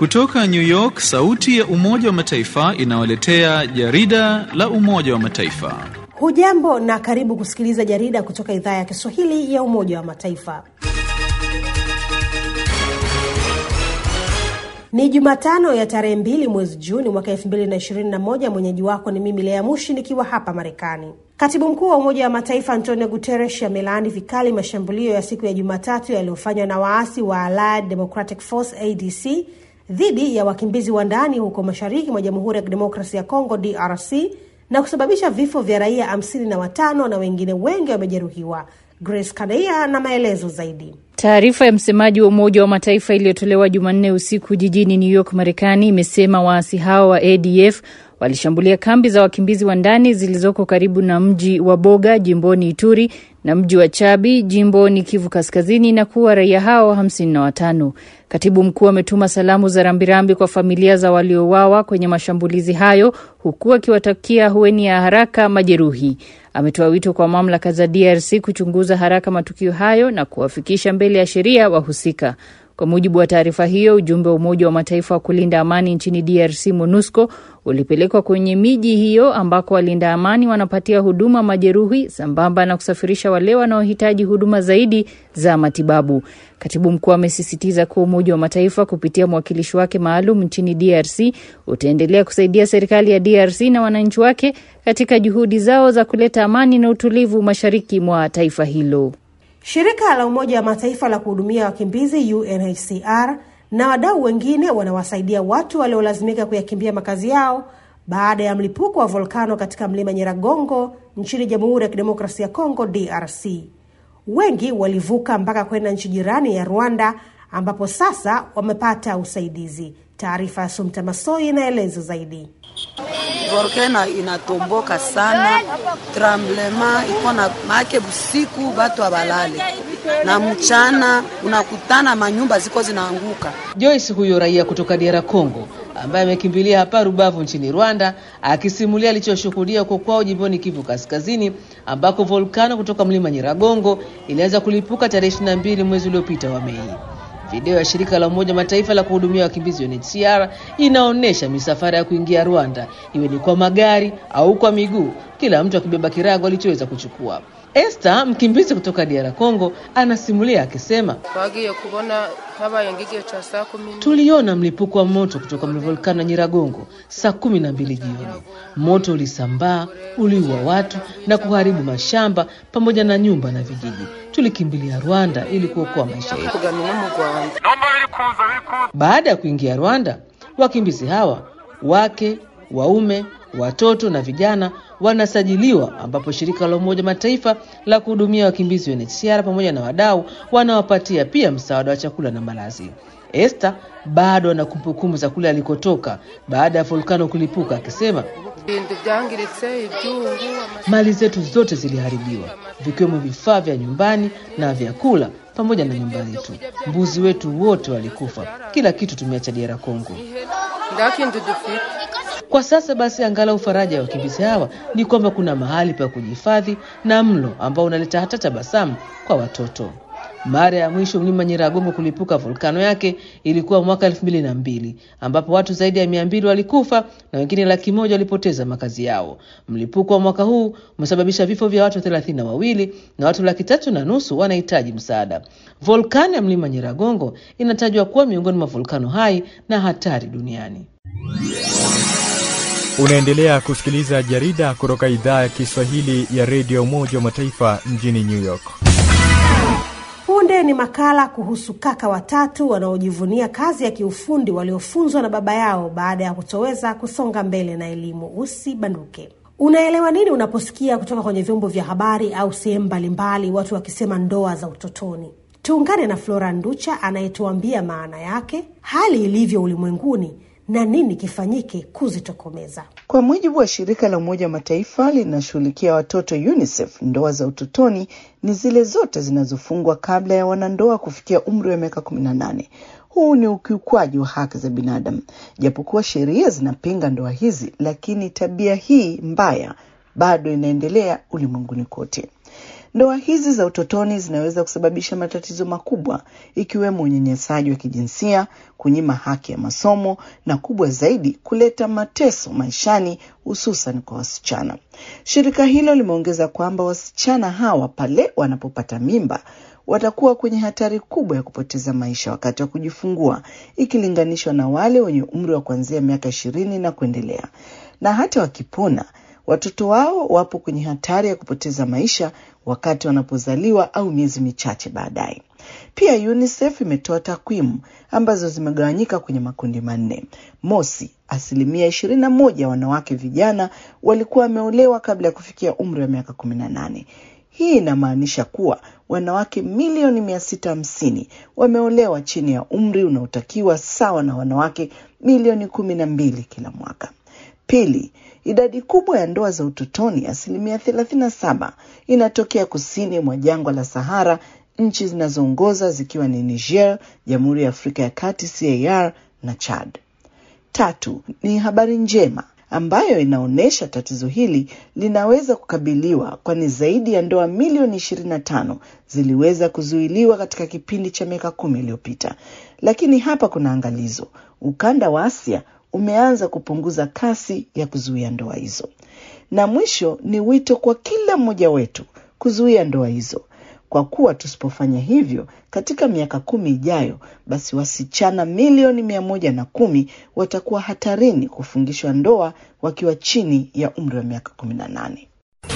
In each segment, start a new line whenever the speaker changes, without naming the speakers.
Kutoka New York, sauti ya Umoja wa Mataifa inawaletea jarida la Umoja wa Mataifa.
Hujambo na karibu kusikiliza jarida kutoka idhaa ya Kiswahili ya Umoja wa Mataifa. Ni Jumatano ya tarehe mbili mwezi Juni mwaka elfu mbili na ishirini na moja. Mwenyeji wako ni mimi Lea Mushi nikiwa hapa Marekani. Katibu mkuu wa Umoja wa Mataifa Antonio Guterres amelaani vikali mashambulio ya siku ya Jumatatu yaliyofanywa na waasi wa Allied Democratic Force ADC dhidi ya wakimbizi wa ndani huko mashariki mwa Jamhuri ya Kidemokrasia ya Kongo DRC na kusababisha vifo vya raia hamsini na watano na wengine wengi wamejeruhiwa. Grace Kadeia na maelezo zaidi.
Taarifa ya msemaji wa Umoja wa Mataifa iliyotolewa Jumanne usiku jijini New York, Marekani, imesema waasi hao wa ADF walishambulia kambi za wakimbizi wa ndani zilizoko karibu na mji wa Boga jimboni Ituri na mji wa Chabi jimboni Kivu Kaskazini na kuwa raia hao hamsini na watano. Katibu mkuu ametuma salamu za rambirambi kwa familia za waliouawa kwenye mashambulizi hayo huku akiwatakia hueni ya haraka majeruhi. Ametoa wito kwa mamlaka za DRC kuchunguza haraka matukio hayo na kuwafikisha mbele ya sheria wahusika. Kwa mujibu wa taarifa hiyo, ujumbe wa Umoja wa Mataifa wa kulinda amani nchini DRC, MONUSCO, ulipelekwa kwenye miji hiyo ambako walinda amani wanapatia huduma majeruhi sambamba na kusafirisha wale wanaohitaji huduma zaidi za matibabu. Katibu mkuu amesisitiza kuwa Umoja wa Mataifa kupitia mwakilishi wake maalum nchini DRC utaendelea kusaidia serikali ya DRC na wananchi wake katika juhudi zao za kuleta amani na utulivu mashariki mwa taifa hilo.
Shirika la Umoja wa Mataifa la kuhudumia wakimbizi UNHCR na wadau wengine wanawasaidia watu waliolazimika kuyakimbia makazi yao baada ya mlipuko wa volkano katika mlima Nyiragongo nchini Jamhuri ya Kidemokrasia ya Kongo DRC. Wengi walivuka mpaka kwenda nchi jirani ya Rwanda ambapo sasa wamepata usaidizi. Taarifa ya Sumta Masoi inaeleza zaidi.
Volkano inatomboka sana, tremblema iko na make, busiku batu abalale na mchana unakutana manyumba ziko zinaanguka.
Joyce huyo raia kutoka DR Congo ambaye amekimbilia hapa Rubavu nchini Rwanda akisimulia alichoshuhudia huko kwao jimboni Kivu Kaskazini ambako volkano kutoka mlima Nyiragongo ilianza kulipuka tarehe 22 mwezi uliopita wa Mei. Video ya shirika la Umoja Mataifa la kuhudumia wakimbizi UNHCR inaonyesha misafara ya kuingia Rwanda, iwe ni kwa magari au kwa miguu, kila mtu akibeba kirago alichoweza kuchukua. Esther, mkimbizi kutoka DR Congo, anasimulia akisema, tuliona mlipuko wa moto kutoka volkano ya Nyiragongo saa kumi na mbili jioni. Moto ulisambaa, uliua watu na kuharibu mashamba pamoja na nyumba na vijiji. Tulikimbilia Rwanda ili kuokoa maisha yetu. Baada ya kuingia Rwanda, wakimbizi hawa wake, waume, watoto na vijana wanasajiliwa, ambapo shirika la Umoja Mataifa la kuhudumia wakimbizi UNHCR pamoja na wadau wanawapatia pia msaada wa chakula na malazi. Esther bado ana kumbukumbu za kule alikotoka baada ya volkano kulipuka, akisema mali zetu zote ziliharibiwa, vikiwemo vifaa vya nyumbani na vyakula pamoja na nyumba yetu. Mbuzi wetu wote walikufa, kila kitu tumeacha DR Congo. Kwa sasa basi, angalau faraja ya wakimbizi hawa ni kwamba kuna mahali pa kujihifadhi na mlo ambao unaleta hata tabasamu kwa watoto. Mara ya mwisho mlima Nyiragongo kulipuka volkano yake ilikuwa mwaka elfu mbili na mbili ambapo watu zaidi ya mia mbili walikufa na wengine laki moja walipoteza makazi yao. Mlipuko wa mwaka huu umesababisha vifo vya watu thelathini na wawili na watu laki tatu na nusu wanahitaji msaada. Volkano ya mlima Nyiragongo inatajwa kuwa miongoni mwa volkano hai na hatari duniani.
Unaendelea kusikiliza jarida kutoka idhaa ya Kiswahili ya redio Umoja wa Mataifa mjini New York.
Punde ni makala kuhusu kaka watatu wanaojivunia kazi ya kiufundi waliofunzwa na baba yao baada ya kutoweza kusonga mbele na elimu. Usibanduke. Unaelewa nini unaposikia kutoka kwenye vyombo vya habari au sehemu mbalimbali watu wakisema ndoa za utotoni? Tuungane na Flora Nducha anayetuambia maana yake, hali ilivyo ulimwenguni na nini kifanyike kuzitokomeza.
Kwa mujibu wa shirika la Umoja wa Mataifa linashughulikia watoto UNICEF, ndoa za utotoni ni zile zote zinazofungwa kabla ya wanandoa kufikia umri wa miaka kumi na nane. Huu ni ukiukwaji wa haki za binadamu. Japokuwa sheria zinapinga ndoa hizi, lakini tabia hii mbaya bado inaendelea ulimwenguni kote. Ndoa hizi za utotoni zinaweza kusababisha matatizo makubwa ikiwemo unyanyasaji wa kijinsia, kunyima haki ya masomo na kubwa zaidi, kuleta mateso maishani, hususan kwa wasichana. Shirika hilo limeongeza kwamba wasichana hawa pale wanapopata mimba watakuwa kwenye hatari kubwa ya kupoteza maisha wakati wa kujifungua ikilinganishwa na wale wenye umri wa kuanzia miaka ishirini na kuendelea. Na hata wakipona, watoto wao wapo kwenye hatari ya kupoteza maisha wakati wanapozaliwa au miezi michache baadaye. Pia UNICEF imetoa takwimu ambazo zimegawanyika kwenye makundi manne. Mosi, asilimia ishirini na moja ya wanawake vijana walikuwa wameolewa kabla ya kufikia umri wa miaka kumi na nane. Hii inamaanisha kuwa wanawake milioni mia sita hamsini wameolewa chini ya umri unaotakiwa sawa na wanawake milioni kumi na mbili kila mwaka. Pili, idadi kubwa ya ndoa za utotoni, asilimia thelathini na saba, inatokea kusini mwa jangwa la Sahara, nchi zinazoongoza zikiwa ni Niger, Jamhuri ya Afrika ya Kati CAR na Chad. Tatu, ni habari njema ambayo inaonyesha tatizo hili linaweza kukabiliwa, kwani zaidi ya ndoa milioni ishirini na tano ziliweza kuzuiliwa katika kipindi cha miaka kumi iliyopita. Lakini hapa kuna angalizo: ukanda wa Asia umeanza kupunguza kasi ya kuzuia ndoa hizo. Na mwisho ni wito kwa kila mmoja wetu kuzuia ndoa hizo, kwa kuwa tusipofanya hivyo katika miaka kumi ijayo, basi wasichana milioni mia moja na kumi watakuwa hatarini kufungishwa ndoa wakiwa chini ya umri wa miaka kumi na nane.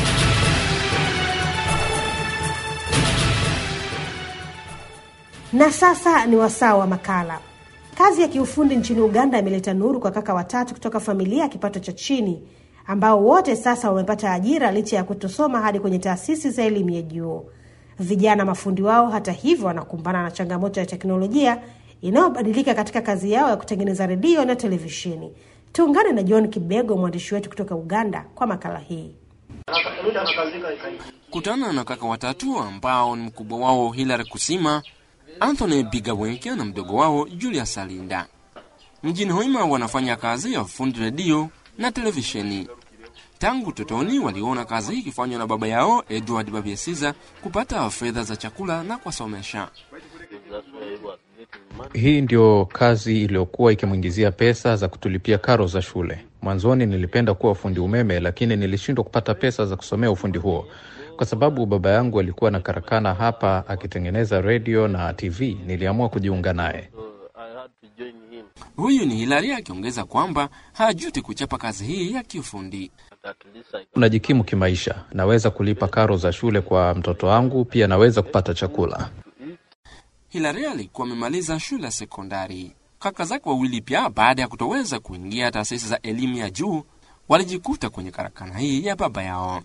Na sasa ni wasaa wa makala. Kazi ya kiufundi nchini Uganda imeleta nuru kwa kaka watatu kutoka familia ya kipato cha chini ambao wote sasa wamepata ajira licha ya kutosoma hadi kwenye taasisi za elimu ya juu. Vijana mafundi wao, hata hivyo, wanakumbana na changamoto ya teknolojia inayobadilika katika kazi yao ya kutengeneza redio na televisheni. Tuungane na John Kibego, mwandishi wetu kutoka Uganda, kwa makala hii.
Kutana na kaka watatu ambao ni mkubwa wao Hilary Kusima, Anthony Bigaweke na mdogo wao Julius Alinda. Mjini Hoima wanafanya kazi ya fundi redio na televisheni. Tangu totoni waliona kazi hii ikifanywa na baba yao Edward Babiesiza kupata fedha za chakula na kuwasomesha.
Hii ndio kazi iliyokuwa ikimwingizia pesa za kutulipia karo za shule. Mwanzoni nilipenda kuwa fundi umeme, lakini nilishindwa kupata pesa za kusomea ufundi huo kwa sababu baba yangu alikuwa na karakana hapa akitengeneza redio na TV. Niliamua kujiunga naye.
Huyu ni Hilari akiongeza kwamba hajuti kuchapa kazi hii ya kiufundi.
Unajikimu kimaisha, naweza kulipa karo za shule kwa mtoto wangu, pia naweza kupata chakula.
Hilari alikuwa amemaliza shule ya sekondari. Kaka zake wawili pia, baada ya kutoweza kuingia taasisi za elimu ya juu, walijikuta kwenye karakana hii ya baba yao.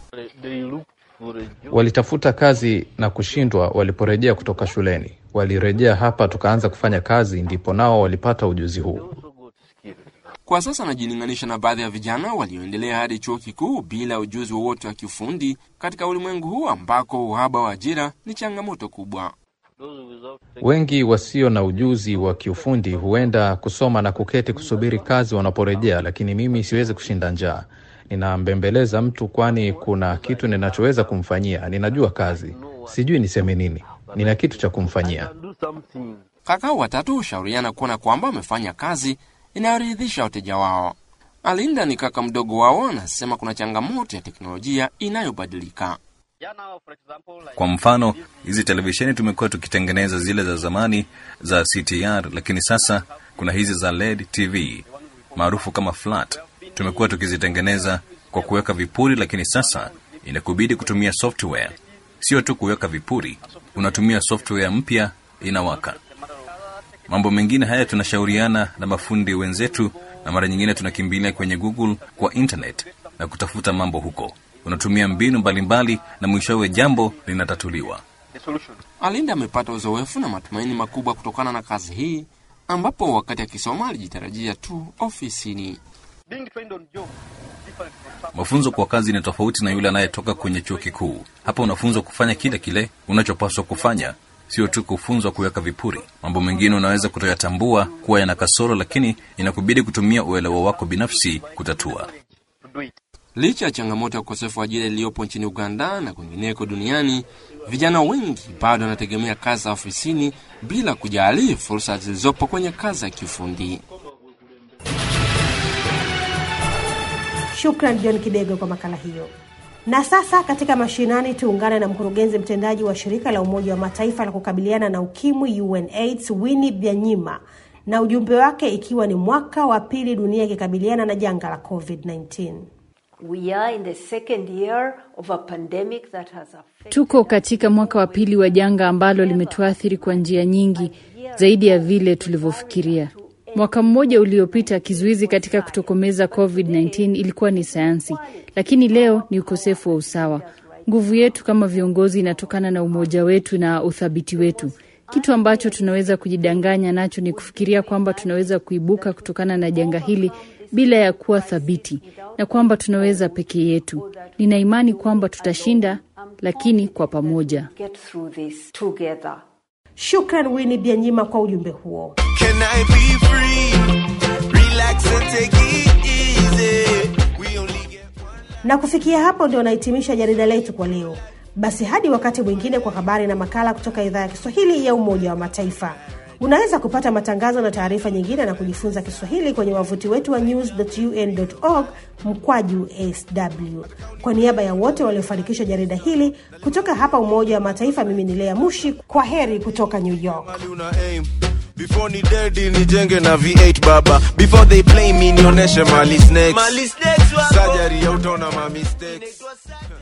Walitafuta kazi na kushindwa. Waliporejea kutoka shuleni, walirejea hapa, tukaanza kufanya kazi, ndipo nao walipata ujuzi huu.
Kwa sasa anajilinganisha na baadhi ya vijana walioendelea hadi chuo kikuu bila ujuzi wowote wa kiufundi katika ulimwengu huu ambako uhaba wa ajira ni changamoto kubwa.
Wengi wasio na ujuzi wa kiufundi huenda kusoma na kuketi kusubiri kazi wanaporejea, lakini mimi siwezi kushinda njaa. Ninambembeleza mtu, kwani kuna kitu ninachoweza kumfanyia. Ninajua kazi, sijui niseme nini. Nina kitu cha kumfanyia.
Kaka watatu hushauriana kuona kwamba wamefanya kazi inayoridhisha wateja wao. Alinda ni kaka mdogo wao, anasema kuna changamoto ya teknolojia inayobadilika.
Kwa mfano, hizi televisheni tumekuwa tukitengeneza zile za zamani za CTR, lakini sasa kuna hizi za LED TV maarufu kama flat. Tumekuwa tukizitengeneza kwa kuweka vipuri, lakini sasa inakubidi kutumia software. Sio tu kuweka vipuri, unatumia software mpya inawaka. Mambo mengine haya tunashauriana na mafundi wenzetu, na mara nyingine tunakimbilia kwenye Google kwa internet na kutafuta mambo huko. Unatumia mbinu mbalimbali na mwishowe jambo linatatuliwa.
Alinda amepata uzoefu na matumaini makubwa kutokana na kazi hii, ambapo wakati akisoma alijitarajia tu ofisini.
Mafunzo kwa kazi ni tofauti na yule anayetoka kwenye chuo kikuu. Hapa unafunzwa kufanya kile kile unachopaswa kufanya, sio tu kufunzwa kuweka vipuri. Mambo mengine unaweza kutoyatambua kuwa yana kasoro, lakini inakubidi kutumia uelewa wako binafsi kutatua.
Licha ya changamoto ya ukosefu wa ajira iliyopo nchini Uganda na kwingineko duniani, vijana wengi bado wanategemea kazi za ofisini bila kujali fursa zilizopo kwenye kazi ya kiufundi.
Shukran John Kidego kwa makala hiyo. Na sasa katika mashinani, tuungane na mkurugenzi mtendaji wa shirika la Umoja wa Mataifa la kukabiliana na ukimwi UNAIDS Winnie Byanyima na ujumbe wake ikiwa ni mwaka wa pili dunia ikikabiliana na janga la COVID-19.
We are in the second year of a pandemic that has affected...
Tuko katika mwaka wa pili wa janga ambalo limetuathiri kwa njia nyingi zaidi ya vile tulivyofikiria. Mwaka mmoja uliopita, kizuizi katika kutokomeza COVID-19 ilikuwa ni sayansi, lakini leo ni ukosefu wa usawa. Nguvu yetu kama viongozi inatokana na umoja wetu na uthabiti wetu. Kitu ambacho tunaweza kujidanganya nacho ni kufikiria kwamba tunaweza kuibuka kutokana na janga hili bila ya kuwa thabiti na kwamba tunaweza peke yetu. Nina imani kwamba tutashinda, lakini kwa pamoja.
get through this together.
Shukran Winnie Byanyima kwa ujumbe huo.
Can I be free? Relax and take it easy. We only get
Na kufikia hapo ndio nahitimisha jarida letu kwa leo. Basi hadi wakati mwingine kwa habari na makala kutoka idhaa ya Kiswahili ya Umoja wa Mataifa. Unaweza kupata matangazo na taarifa nyingine na kujifunza Kiswahili kwenye wavuti wetu wa news.un.org mkwaju sw. Kwa niaba ya wote waliofanikisha jarida hili kutoka hapa Umoja wa Mataifa, mimi ni Lea Mushi. Kwa heri kutoka New York.
una aim. Before ni dedi nijenge na V8 baba. Before they play me nionyeshe mali snakes. Mali snakes Surgery ya utaona ma mistakes.